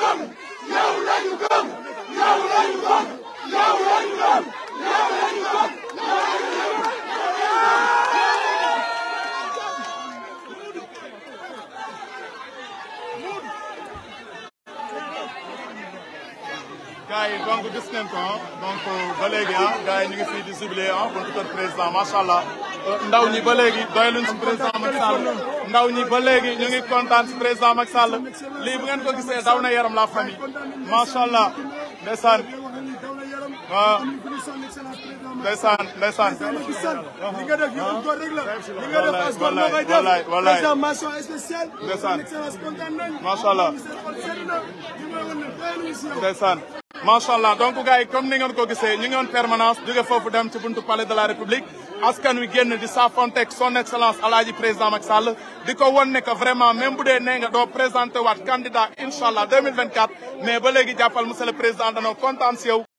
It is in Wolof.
gëm yow lañu gëm yow lañu gëm yow lañu gëm yow lañu gëm gars yi donc gis ngeen ko donc ba léegi ah gars yi ñu ngi fii di jubilé ah buntu kër président macha allah ndaw ñi ba léegi doyaluñ si président Macky Sall ndaw ñi ba léegi ñu ngi kontaan si président Macky Sall lii bu ngeen ko gisee daw na yaram la famille macha allah ndeysaan waaw ndeysaan ndeysaan li nga def yëpp góor rek la li nga def as góor moo koy def wallaay wallaay président mention spéciale Ndeysaan. excellence kontaan nañ Macha Allah. seen xol sedd na li may wan ne doyaluñu si yow ndeysaan macha allah donc gars yi comme ni ngeen ko gisee ñu ngi woon permanence jóge foofu dem ci buntu palais de la république askan wi génn di saafonteeg son excellence alaaji président Macky Sall di ko won ne que vraiment même bu dee nee nga doo présenté waat candidat incha allah 2024 mais ba léegi jàppal monsieur le président danoo kontaan si yow